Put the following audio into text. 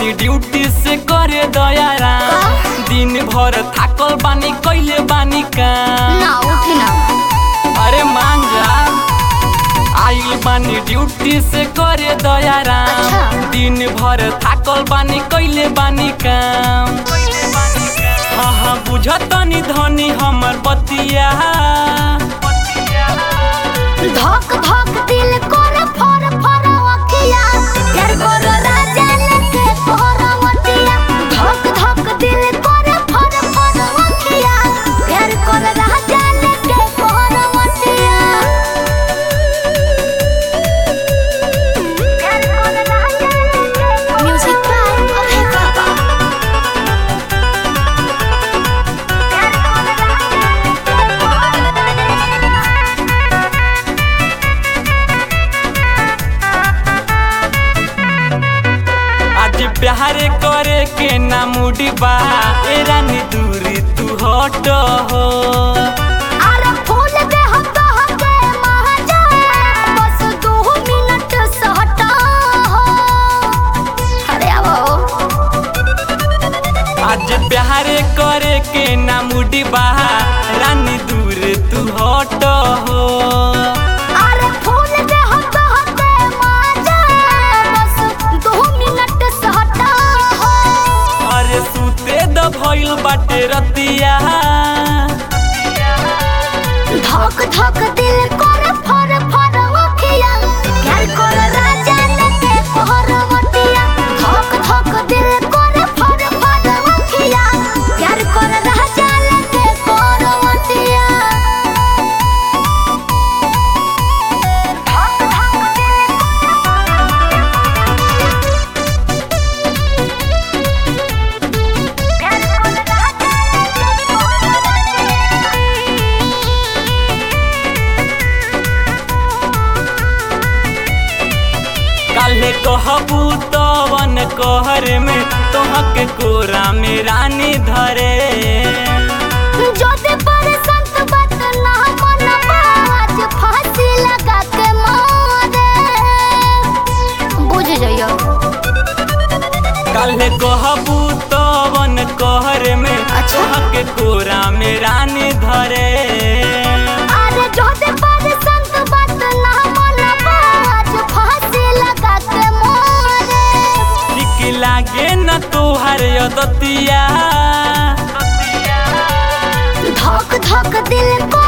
बानी ड्यूटी से करे दयारा दिन भर थाकल बानी कैले बानी काम ना उठी ना अरे मान जा आइल बानी ड्यूटी से करे दयारा अच्छा। दिन भर थाकल बानी कैले बानी काम हाँ हाँ बुझतनी धनी हमर बतिया धक धक दिल कर फर फर अखिया यार कर राजा लेके कोहरवतिया धक धक दिल कर फर फर अखिया यार कर राजा लेके कोहरवतिया यार कर राजा लेके म्यूजिक बाय अभय बाबा यार कर राजा लेके कोहरवतिया आज प्यार करे के ना मुड़ी बा ए रानी दूरी तू हट हो अरे फूल दे हम तो हके महाजा बस दो मिनट सहटा हो अरे आओ आज प्यार करे के ना मुड़ी बा रानी दूर तू हट हो अरे फूल दे हम तो हके महाजा बस दो मिनट सहटा हो अरे सूते द भइल बाटे रतिया धक धक दिल कर फर फर अखिया प्यार कर राजा लेके कोहरवतिया धक धक दिल कर फर फर अखिया प्यार कर राजा लेके कोहरवतिया धक धक दिल प्यार कर राजा लेके काले कहबू तवन कहर में तोहके कोरा में रानी धरे जोते पर संत बात ना मनबा आज फांसी लगा के मारे बुझ जाइयो काले कहबू तवन कहर में अच्छा। तोहके कोरा में रानी धरे अरे जोते पर संत बात ना मनबा आज फांसी लगा के मारे ठीक लागे न तोहर यदतिया धक धक दिल को